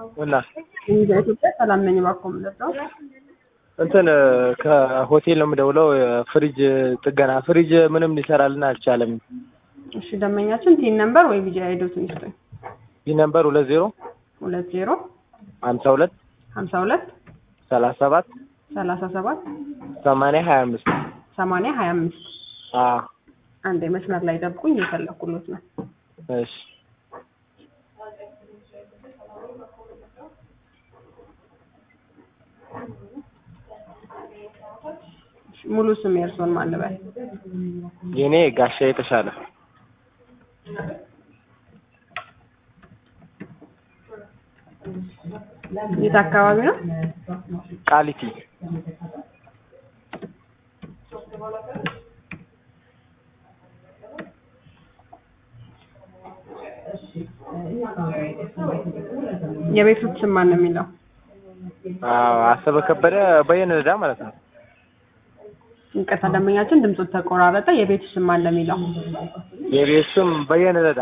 እና ኢትዮጵያ ሰላም ነኝ። እባክዎ የምንጠጣው እንትን ከሆቴል ነው የምደውለው። ፍሪጅ ጥገና ፍሪጅ ምንም ሊሰራልን አልቻለም። እሺ፣ ደንበኛችን ቲን ነምበር ወይ ቢጂ አይዶትን ይስጡኝ። ይህ ነምበር ሁለት ዜሮ ሁለት ዜሮ ሀምሳ ሁለት ሀምሳ ሁለት ሰላሳ ሰባት ሰላሳ ሰባት ሰማንያ ሀያ አምስት ሰማንያ ሀያ አምስት አዎ አንዴ መስመር ላይ ጠብቁኝ፣ እየፈለኩሎት ነው። እሺ ሙሉ ስም የእርስዎን ማን ልበል? የኔ ጋሻ የተሻለ የት አካባቢ ነው? ቃሊቲ የቤቶች ስም ማን ነው የሚለው? አዎ አሰበ ከበደ በየነ ረዳ ማለት ነው። ይቅርታ ደንበኛችን ድምፁ ተቆራረጠ። የቤቱ ስም ማን ነው የሚለው? የቤት ስም በየነ ረዳ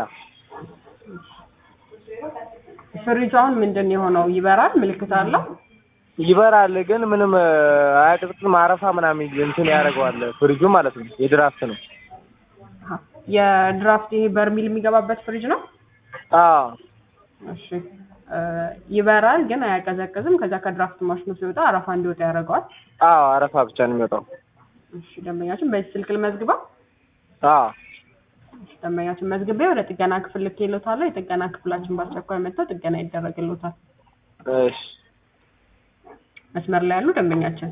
ፍሪጁ አሁን ምንድን ነው የሆነው? ይበራል? ምልክት አለው? ይበራል ግን ምንም አያቅጥጥም። አረፋ ምናምን እንትን ያደርገዋል ፍሪጁ ማለት ነው። የድራፍት ነው። አሀ። የድራፍት ይሄ በርሚል የሚገባበት ፍሪጅ ነው? አዎ እሺ እ ይበራል ግን አያቀዘቅዝም። ከዛ ከድራፍት ማሽኑ ሲወጣ አረፋ እንዲወጣ ያደርገዋል። አዎ አረፋ ብቻ ነው የሚወጣው። እሺ ደንበኛችን በዚህ ስልክ ልመዝግበው። አዎ እሺ ደንበኛችን መዝግቤ ወደ ጥገና ክፍል ልኬልዎታለሁ። የጥገና ክፍላችን በአስቸኳይ መጥተው ጥገና ይደረግልዎታል። እሺ መስመር ላይ ያሉ ደንበኛችን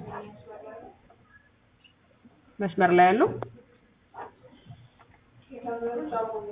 መስመር ላይ ያሉ